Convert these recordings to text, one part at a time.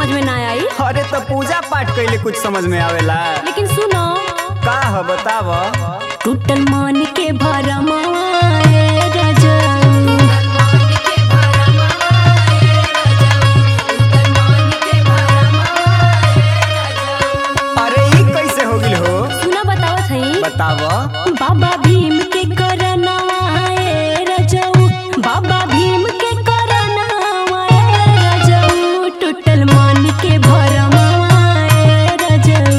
समझ में ना आई अरे तो पूजा पाठ कैले कुछ समझ में आवेला लेकिन सुनो का ह बताव टूटल मान के भरमाए रजऊ अरे ई कैसे हो गिल हो सुना बतावत हई बताव बाबा भीम के करनवाए रजऊ बाबा भीम के करनवाए रजऊ टूटल मान के भरमाए रजऊ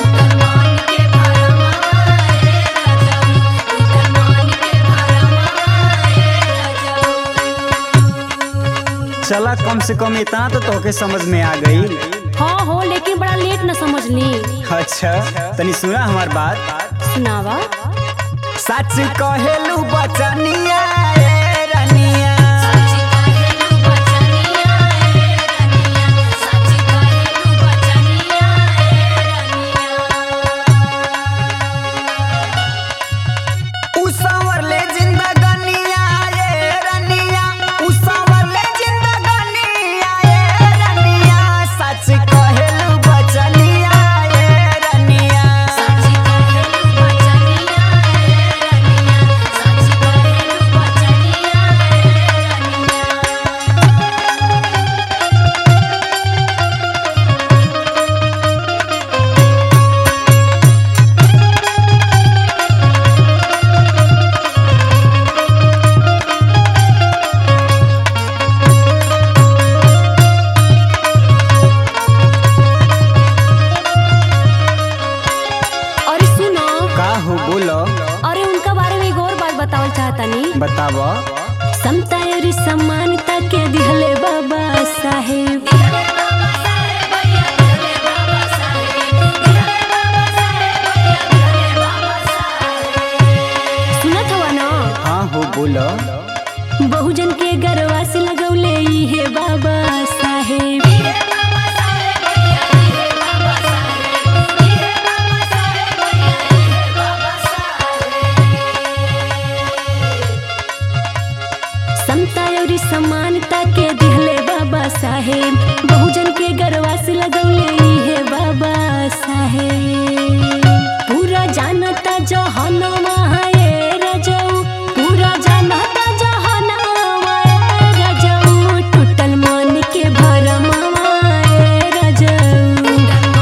चला कम से कम इतना तो तोके समझ में आ गई हाँ हो लेकिन बड़ा लेट न समझली अच्छा तनी सुना हमार बात सुनावा सच कहेलू बचनिया ए रनिया उसावर ले जिंदगनिया ए रनिया उसावर ले जिंदगनिया ए रनिया सच कहेलू बचनिया ए रनिया अरे सुनो का हो बोलो अरे उनका बारे में एक और बात बतावल चाहतनी बताव समता और समानता के दिहले बाबा साहेब सुनत हवा ना हाँ हो बोलो बहुजन के गरवा से लगौले ई हे बाबा साहेब समता और समानता के दिहले बाबा साहेब बहुजन के गरवा से लगौले ई हे बाबा साहेब पूरा जानता जहनमा है रजऊ पूरा जानता जहनमा है रजऊ टूटल मन के भरमवा है रजऊ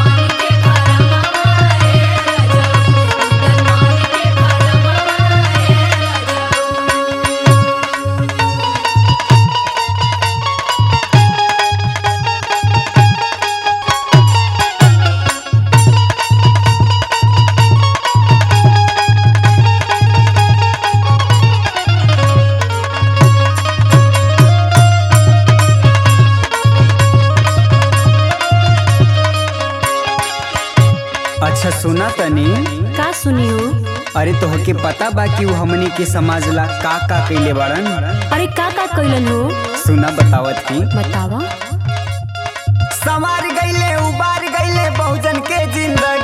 अच्छा सुना तनी का सुनियो अरे तोहके पता बा कि वो हमनी के समाज ला का का कैले बाड़न अरे का का कैलन हो सुना बतावत की बतावा संवार गईले उबार गईले बहुजन के जिंदगी